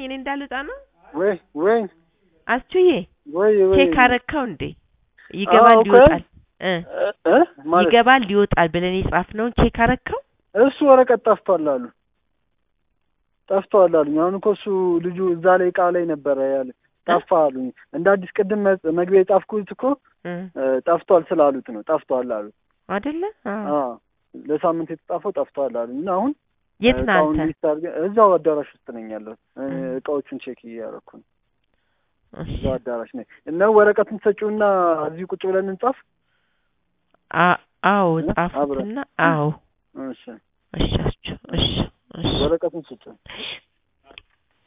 እኔ እንዳልወጣ ነው። ወይ ወይ አስቹዬ ወይ ወይ ቼክ አረካው እንዴ? ይገባል አዎ እኮ ይወጣል እ እ እ ማለት ይገባል ይወጣል ብለን የጻፍነውን ቼክ አረካው። እሱ ወረቀት ጠፍቷል አሉ ጠፍቷል አሉኝ። አሁን እኮ እሱ ልጁ እዛ ላይ እቃ ላይ ነበረ ያለ ጠፋ አሉኝ። እንደ አዲስ ቅድም መ- መግቢያ የጻፍኩት እኮ እ እ፣ ጠፍቷል ስላሉት ነው ጠፍቷል አሉ። አይደለ? አዎ። አዎ ለሳምንት የተጻፈው ጠፍቷል አሉኝ እና አሁን የት ነህ እቃውን አንተ? ሊስት አድርገን እዛው አዳራሽ ውስጥ ነኝ ያለሁት እ፣ እ። እቃዎቹን ቼክ እያደረኩ ነው። እሺ። እዛው አዳራሽ ነኝ እና ወረቀቱን ሰጪውና እዚህ ቁጭ ብለን እንጻፍ። አ- አዎ እ? ጻፉትና አብረን። አዎ እሺ እሺ አስቹ እሺ እሺ ወረቀቱን ስጭ። እሺ